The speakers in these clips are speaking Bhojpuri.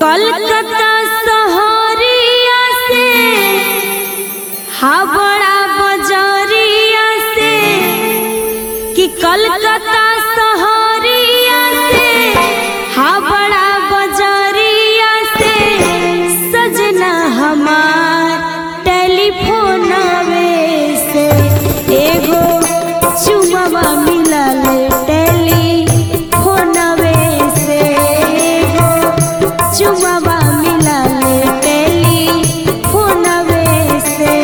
कलकत्ता सहरिया से हावड़ा बजरिया से कि कलकत्ता सहरिया से हावड़ा बजरिया से सजना हमार टेलीफोनवे से एगो चुमवा मिलल टेलीफोनवे से एगो चुमवा मिलल टेलीफोनवे से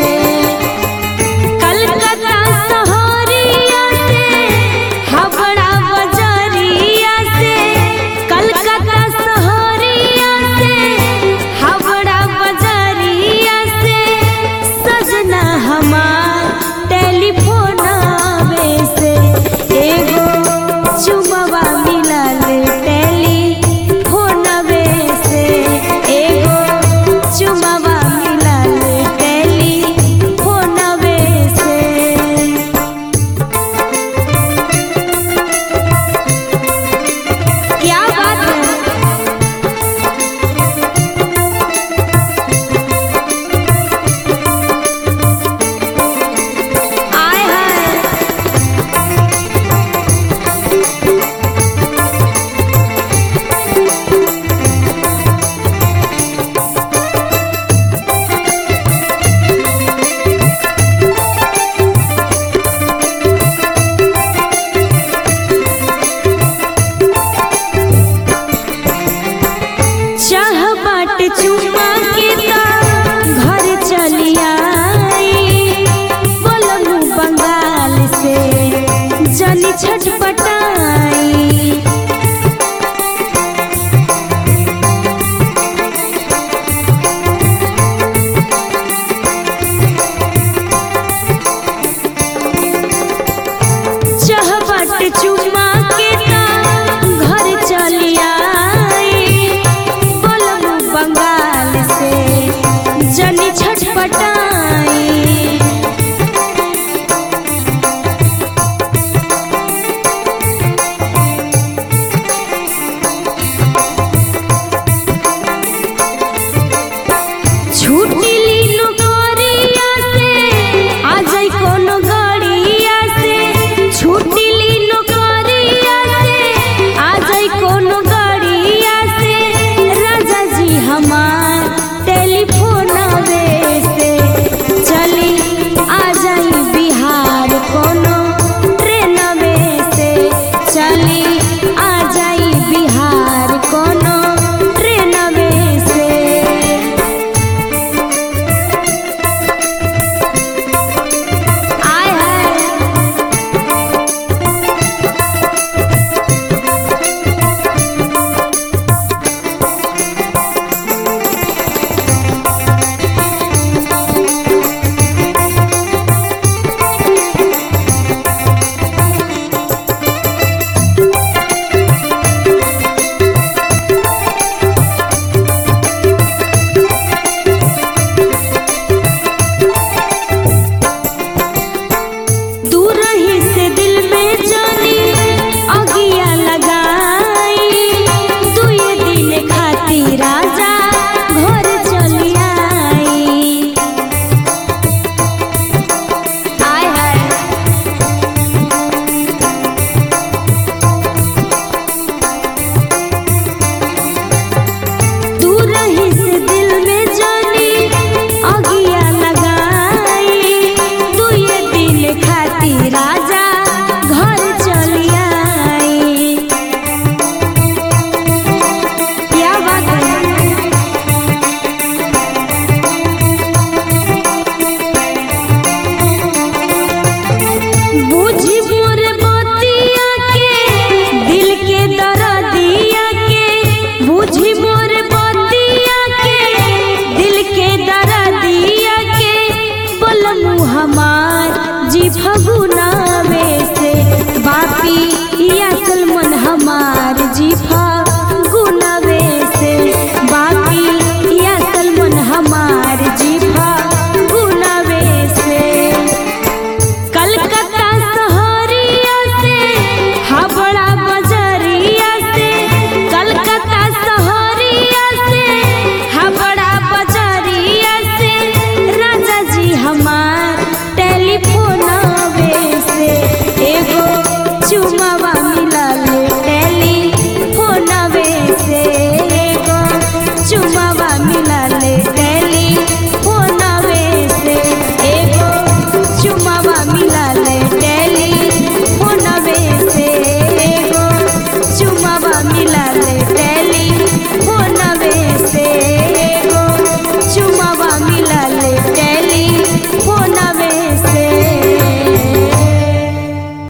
कलकत्ता सहरिया से हावड़ा बजरिया से कलकत्ता सहरिया से हावड़ा बजरिया से सजना हमार टेलीफोनवे से एगो चुमवा मिलल टेलीफोनवे से एगो चुमवा मिलल टेलीफोनवे से क्या बात है आय हाय चाह बाट चुमा के ता घर चली आई बोलमु बंगाल से जनी छटपट